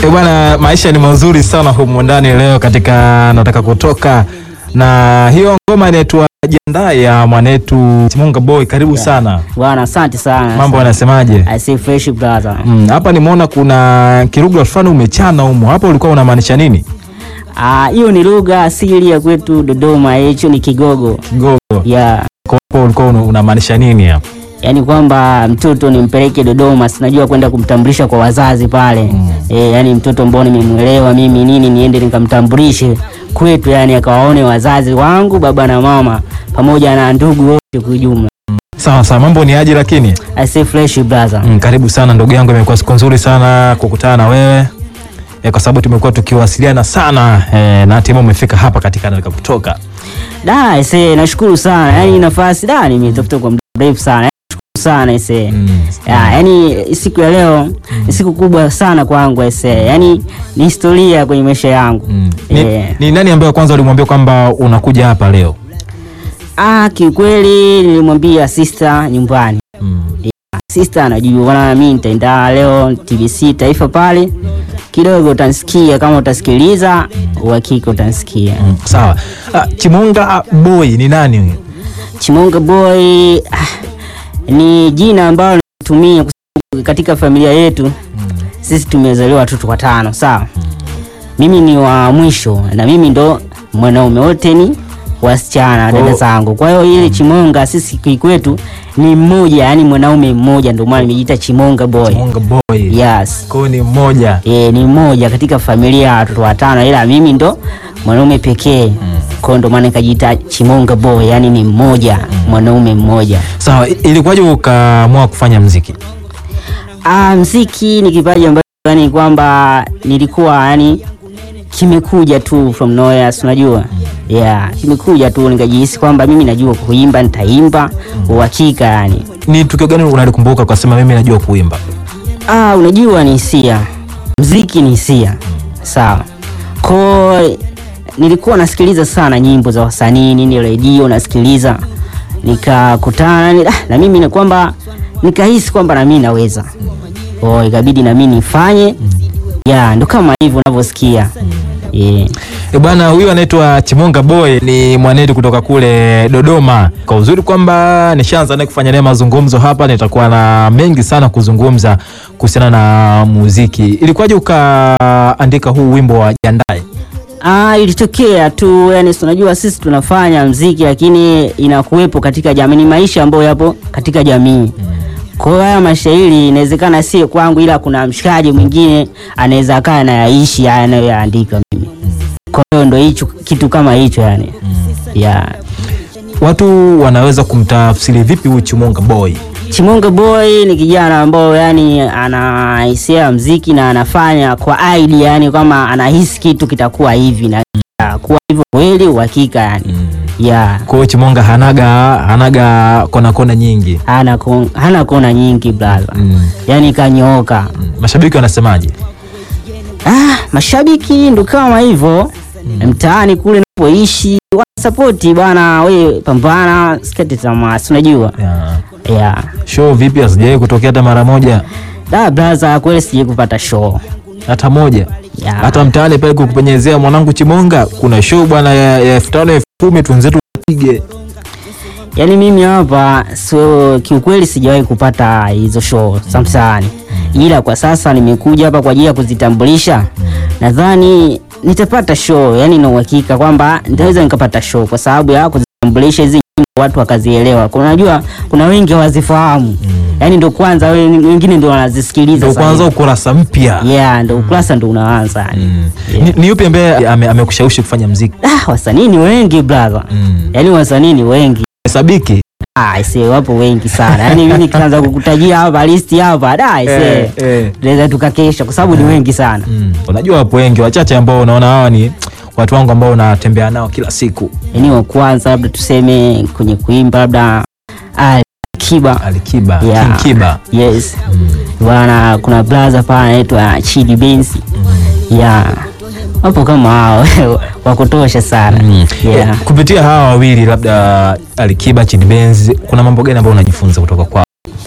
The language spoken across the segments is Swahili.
Eh, bwana, maisha ni mazuri sana humu ndani leo katika nataka kutoka na hiyo ngoma inaitwa Jiandae ya mwanetu Chimunga Boy. Karibu sana. Bwana, asante sana. Mambo yanasemaje? I say fresh brother. Mm, hapa nimeona kuna kirugha fulani umechana humo. Hapo ulikuwa unamaanisha nini? Ah, hiyo ni lugha asili ya kwetu Dodoma, hicho ni Kigogo. Kigogo. Yeah. Kwa hapo ulikuwa una- unamaanisha nini hapo? Yaani kwamba mtoto nimpeleke Dodoma, sinajua kwenda kumtambulisha kwa wazazi pale. Mm. Eh, yani mtoto mbona nimemwelewa mimi nini niende nikamtambulishe kwetu, yani akawaone wazazi wangu baba na mama pamoja na ndugu wote kwa ujumla. Sawa sawa, mambo ni aje lakini? I say fresh brother. Mm, karibu sana ndugu yangu, imekuwa siku nzuri sana kukutana na wewe e, kwa sababu tumekuwa tukiwasiliana sana e, na hatimaye umefika hapa katika nataka kutoka. Da, I say nashukuru sana. Yaani nafasi da nimetafuta kwa muda mrefu sana. Nashukuru sana I say. Mm. Ya, yani siku ya leo ni siku kubwa sana kwangu ese. Yani ni historia kwenye maisha yangu. Mm. Ni, Eh. ni nani ambaye kwanza ulimwambia kwamba unakuja hapa leo? Ah, kiukweli nilimwambia sister nyumbani. Mm. Sister anajua bwana, mimi nitaenda leo TBC Taifa pale. Kidogo utanisikia kama utasikiliza, uhakika utanisikia. Mm. Sawa. Ah, Chimunga Boy ni nani huyo? Chimonga Boy ah, ni jina ambalo natumia kwa sababu katika familia yetu sisi tumezaliwa watoto watano, sawa. Mimi ni wa mwisho na mimi ndo mwanaume, wote ni wasichana dada Oh. zangu. Kwa hiyo ile Chimonga sisi kikwetu ni mmoja, yani mwanaume mmoja, ndio maana nimejiita Chimonga Boy. Chimunga Boy. Yes. Kwa hiyo ni mmoja. E, ni mmoja katika familia ya watoto watano, ila mimi ndo mwanaume pekee. Kwa hiyo ndo maana nikajiita Chimonga Boy, yani ni mmoja, mwanaume mmoja. Sawa, i- ilikuwaje ukaamua kufanya mziki? Ah, mziki ni kipaji ambacho yani kwamba nilikuwa yani kimekuja tu from nowhere, si unajua? Yeah, kimekuja tu nikajihisi kwamba mimi najua kuimba, nitaimba uhakika yani. Ni tukio gani unalikumbuka ukasema mimi najua kuimba? Ah, unajua ni hisia, mziki ni hisia, sawa. Ko nilikuwa nasikiliza sana nyimbo za wasanii nini, redio nasikiliza, nikakutana ni- ah, na mimi na kwamba nikahisi kwamba na mimi naweza, oh, ikabidi na mimi nifanye, ya ndo kama hivyo unavyosikia yeah. E bwana, huyu anaitwa Chimunga Boy, ni mwanetu kutoka kule Dodoma. Kwa uzuri kwamba nishaanza naye kufanya naye mazungumzo hapa, nitakuwa na mengi sana kuzungumza kuhusiana na muziki. Ilikuwaje ukaandika huu wimbo wa Jiandae? Ah, ilitokea tu yani, si unajua sisi tunafanya mziki lakini inakuwepo katika jamii, ni maisha ambayo yapo katika jamii. Kwa hiyo haya mashairi inawezekana si kwangu, ila kuna mshikaji mwingine anaweza akaa anayaishi haya anayoyaandika mimi. Kwa hiyo ndo hicho kitu kama hicho yani. Yeah. Watu wanaweza kumtafsiri vipi huyu Chimunga Boy? Chimunga Boy ni kijana ambao yani ana hisia ya mziki na anafanya kwa idea yani kama anahisi kitu kitakuwa hivi na kuwa hivyo kweli uhakika yani. Yeah. Kwa hiyo Chimunga hanaga hanaga kona kona nyingi. hana kon- hana kona nyingi brother, Mm. yani kanyooka. Mm. Mashabiki wanasemaje? Ah, mashabiki ndo kama hivyo mtaani kule napoishi wanasapoti bwana, we pambana, sikate tamaa, si unajua Yeah. yeah. Show vipi asijawahi kutokea hata mara moja? Da brother, kweli sijai kupata show Hata moja? yeah. hata mtaani pale kukupenyezea mwanangu Chimonga, kuna show bwana ya ya elfu tano elfu kumi twenzetu pige. Yani mimi hapa so kiukweli sijawahi kupata hizo show za mtaani, ila kwa sasa nimekuja hapa kwa ajili ya kuzitambulisha. Nadhani nitapata show, yani na uhakika kwamba nitaweza nikapata show kwa sababu ya kuzitambulisha hizi nyimbo, watu wakazielewa. Kuna unajua kuna wengi hawazifahamu, yani ndo kwanza we- wengine ndo wanazisikiliza Ndio sasa kwanza hivi. ukurasa mpya. yeah, ndo ukurasa ndo unaanza yani. Ni, ni yupi ambaye ame- amekushawishi kufanya mziki? Ah, wasanii ni wengi brother, yani wasanii ni wengi Sabiki Ah, ise wapo wengi sana. Yaani mimi nikianza kukutajia hapa listi hapa, da ise. Eh, eh. Tunaweza tukakesha kwa sababu ni wengi sana. mm. Unajua wapo wengi wachache ambao unaona hawa ni watu wangu ambao unatembea nao kila siku. Yaani wa kwanza labda tuseme kwenye kuimba labda Ali Kiba. Alikiba, Yeah. King Kiba. Yes. Bwana kuna brother pale anaitwa Chidi Benz. Yeah. Wapo kama hao wa kutosha sana. Yeah. Eh, kupitia hawa wawili labda Alikiba, Chidi Benz, kuna mambo gani ambayo unajifunza kutoka kwao?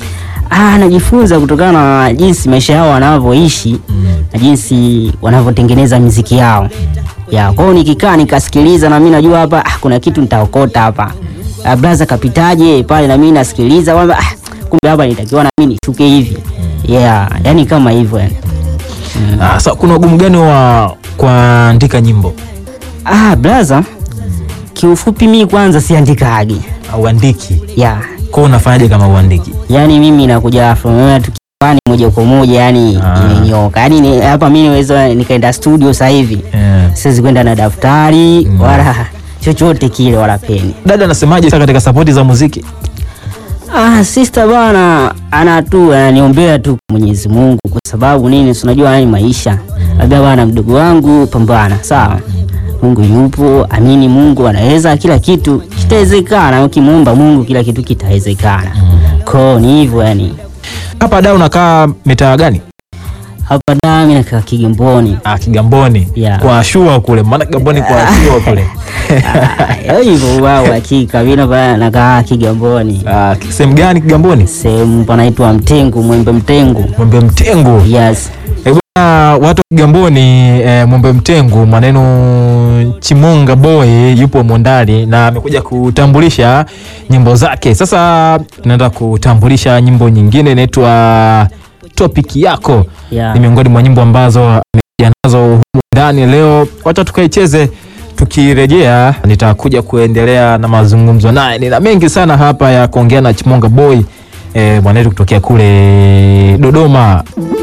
Ah, najifunza kutokana na jinsi maisha yao wanavyoishi na jinsi wanavyotengeneza miziki yao. Ya, kwa hiyo nikikaa nikasikiliza na mimi najua hapa ah, kuna kitu nitaokota hapa. Ah, blaza kapitaje pale na mimi nasikiliza kwamba ah, kumbe hapa nitakiwa na mimi nishuke hivi. Yeah, yani kama hivyo yani. Ah, sa, kuna ugumu gani wa kuandika nyimbo? Ah, blaza kiufupi mimi kwanza siandikagi. Auandiki Yeah. kwao, unafanyaje kama uandiki? Yaani mimi nakuja from nowhere tu kiwani moja kwa moja yani Ah. imenyoka. Yaani ni- hapa mimi naweza nikaenda studio sasa hivi. Eh. Siwezi kwenda na daftari wala chochote kile wala peni. Dada anasemaje sasa katika sapoti za muziki? Ah, sister bana ana tu ananiombea tu kwa Mwenyezi Mungu kwa sababu nini? Si unajua haya ni maisha. Labda bana mdogo wangu pambana, sawa? Mungu yupo, amini Mungu anaweza kila kitu kitawezekana. Ukimuomba Mungu kila kitu kitawezekana. Ko ni hivyo yani. Hapa da unakaa mitaa gani? Hapa dami nakaa Kigamboni. Ah, Kigamboni Yeah. kwa shua kule, maana Kigamboni kwa shua kule. Ah, hivyo wao hakika mimi hapa nakaa Kigamboni. Ah, sehemu gani Kigamboni? Sehemu panaitwa Mtengu, Mwembe Mtengu. Mwembe Mtengu. Yes. Eh, bwana watu wa Kigamboni eh, Mwembe Mtengu maneno Chimonga Boy yupo mondani na amekuja kutambulisha nyimbo zake. Sasa tunaenda kutambulisha nyimbo nyingine inaitwa Topic yako. Yeah. Ni miongoni mwa nyimbo ambazo amekuja nazo humu ndani leo. Wacha tukaicheze. Tukirejea nitakuja kuendelea na mazungumzo naye. Nina mengi sana hapa ya kuongea na Chimonga Boy eh, mwanetu kutokea kule Dodoma.